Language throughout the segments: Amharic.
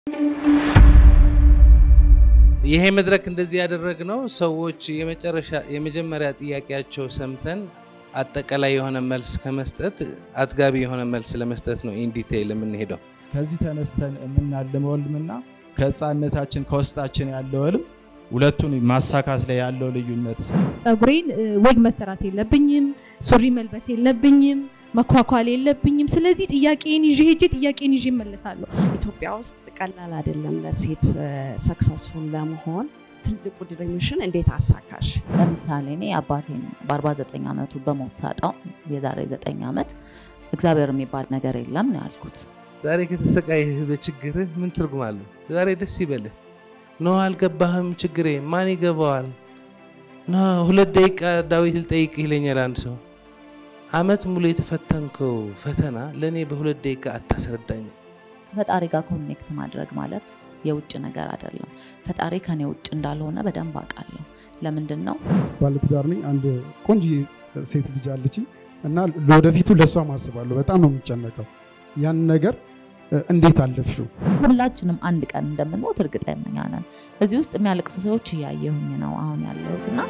ይሄ መድረክ እንደዚህ ያደረግነው ሰዎች የመጨረሻ የመጀመሪያ ጥያቄያቸው ሰምተን አጠቃላይ የሆነ መልስ ከመስጠት አጥጋቢ የሆነ መልስ ለመስጠት ነው ኢን ዲቴይል የምንሄደው። ከዚህ ተነስተን የምናልመው ህልምና ከህፃነታችን ከውስጣችን ያለው ህልም ሁለቱን ማሳካት ላይ ያለው ልዩነት ጸጉሬን ወግ መሰራት የለብኝም፣ ሱሪ መልበስ የለብኝም፣ መኳኳል የለብኝም። ስለዚህ ጥያቄን ይዤ ሄጄ ጥያቄን ይዤ እመለሳለሁ። ኢትዮጵያ ውስጥ ቀላል አይደለም ለሴት ሰክሰስፉል ለመሆን። ትልቁ ድሪምሽን እንዴት አሳካሽ? ለምሳሌ እኔ አባቴን በ49 ዓመቱ በሞት ሳጣው የዛሬ 9 ዓመት እግዚአብሔር የሚባል ነገር የለም ነው ያልኩት። ዛሬ ከተሰቃይህ በችግርህ ምን ትርጉም አለው? ዛሬ ደስ ይበልህ። ኖ አልገባህም፣ ችግሬ ማን ይገባዋል? ኖ ሁለት ደቂቃ ዳዊት ልጠይቅ ይለኛል አንድ ሰው። አመት ሙሉ የተፈተንከው ፈተና ለእኔ በሁለት ደቂቃ አታስረዳኝ። ከፈጣሪ ጋር ኮኔክት ማድረግ ማለት የውጭ ነገር አይደለም። ፈጣሪ ከኔ ውጭ እንዳልሆነ በደንብ አውቃለሁ። ለምንድን ነው ባለትዳር ነኝ። አንድ ቆንጆ ሴት ልጅ አለችኝ እና ለወደፊቱ ለእሷ ማስባለሁ። በጣም ነው የምጨነቀው። ያን ነገር እንዴት አለፍሽው? ሁላችንም አንድ ቀን እንደምንሞት እርግጠኛ ነን። እዚህ ውስጥ የሚያለቅሱ ሰዎች እያየሁኝ ነው አሁን ያለሁት እና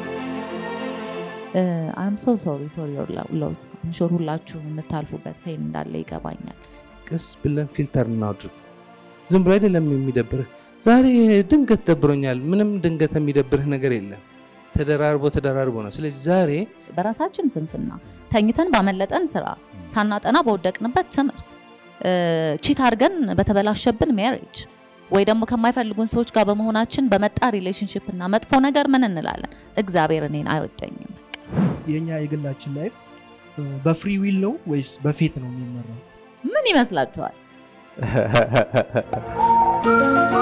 አም ሶ ሶሪ ፎር ዮር ሎስ ሹር ሁላችሁ የምታልፉበት ፔን እንዳለ ይገባኛል። ቀስ ብለን ፊልተር እናድርግ። ዝም ብሎ አይደለም የሚደብርህ። ዛሬ ድንገት ደብሮኛል። ምንም ድንገት የሚደብርህ ነገር የለም። ተደራርቦ ተደራርቦ ነው። ስለዚህ ዛሬ በራሳችን ስንፍና ተኝተን ባመለጠን ስራ፣ ሳናጠና በወደቅንበት ትምህርት፣ ቺት አድርገን በተበላሸብን ሜሪጅ ወይ ደግሞ ከማይፈልጉን ሰዎች ጋር በመሆናችን በመጣ ሪሌሽንሽፕ እና መጥፎ ነገር ምን እንላለን? እግዚአብሔር እኔን አይወደኝም። የኛ የግላችን ላይፍ በፍሪ ዊል ነው ወይስ በፌት ነው የሚመራው? ምን ይመስላችኋል?